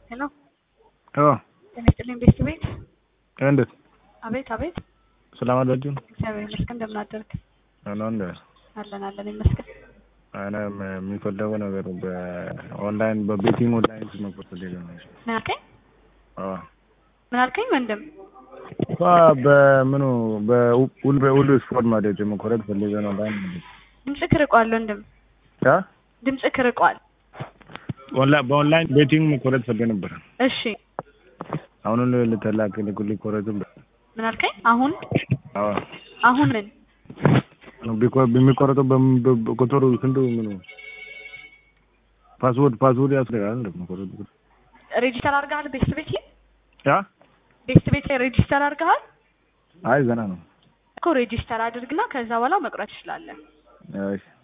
ሄሎ አዎ ጤና ይስጥልኝ ቤት ቤት እንዴት አቤት አቤት ሰላም አላችሁ? እግዚአብሔር ይመስገን እንደምን አደርክ ነው እንደ አለን አለን ይመስገን እኔ የሚፈለገው ነገር በኦንላይን በቤቲንግ ኦንላይን መክፈት ፈልጌ ነው። ምን አልከኝ አዎ ምን አልከኝ ወንድም እኮ በምኑ በሁሉ በሁሉ ስፖርት ማለት መኮረት ፈልጌ ነው። ኦንላይን ማለት ድምፅህ ርቋል ወንድም ያ ድምፅህ ርቋል ኦንላይን በኦንላይን ቤቲንግ መኮረት ፈልጌ ነበር። እሺ አሁን ልተላክ ልኩልኝ ኮረትም ምን አልከኝ አሁን አዎ አሁን ምን ቢኮ- የሚቆረጠው በምን- በ- ቁጥሩ ስንቱ ምኑ ፓስወርድ ፓስወርድ ያስፈልጋል እንደ መቆረጥ ሬጂስተር አድርገሃል ቤት ቤት ያ ቤት ቤት ሬጂስተር አድርገሃል አይ ገና ነው። እኮ ሬጂስተር አድርግና ከዛ በኋላ መቁረጥ ትችላለህ እሺ